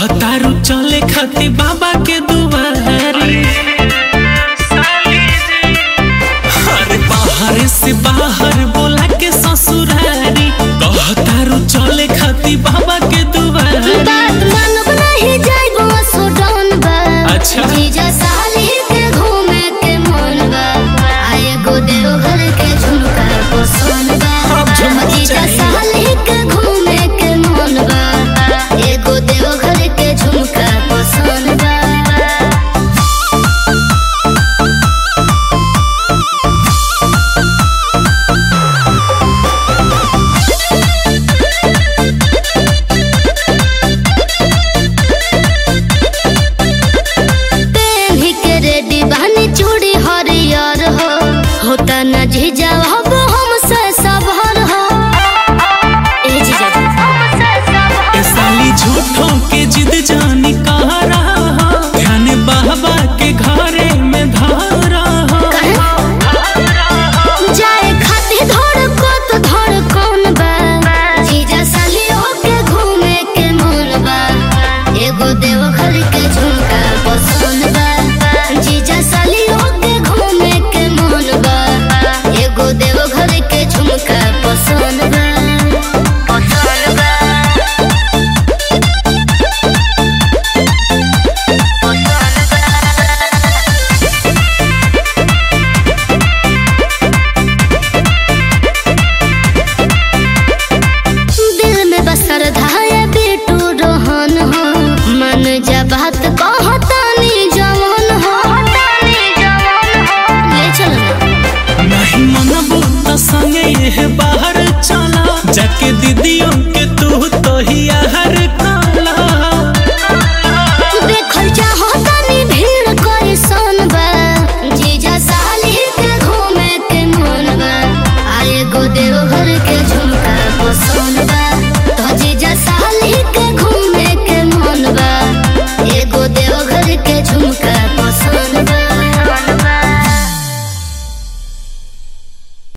कहतारू चले खाती बाबा के दुआरी अरे बाहर से बाहर बोला के ससुरारी कहतारू चले खाती बाबा के दुआरी बात मानब नहीं जाइबो सुडौन बा अच्छा। जीजा साली के घूमे के मन बा आए गो देवघर के झुमका पसंद बा अब झुमका जीजा चाहिए। साली के घूमे के मन बा एगो देवघर के झुमका पसंद बा पेन्ही के रेडी बहनी चूड़ी हरियर हो होता न जीजा हब हमसे सबहर हो ए जीजा ए साली झूठों के जिद जानी कह रहा हो ध्यान बाबा के घरे में धारा हो जाए खाती धड़को तो धड़कन बा जीजा सालियों के घूमे के मन बा एगो देवघर के झुमका पसंद बा जीजा सालियों के घूमे के मन बा एगो देवघर के झुमका पसंद बा पसंद बा दिल में बसर धाया बेटू रोहन हो मन जा बात कहतानी जवान हो ले चल नहीं मनबू तो संगे ये बाहर चला जाके दीदियों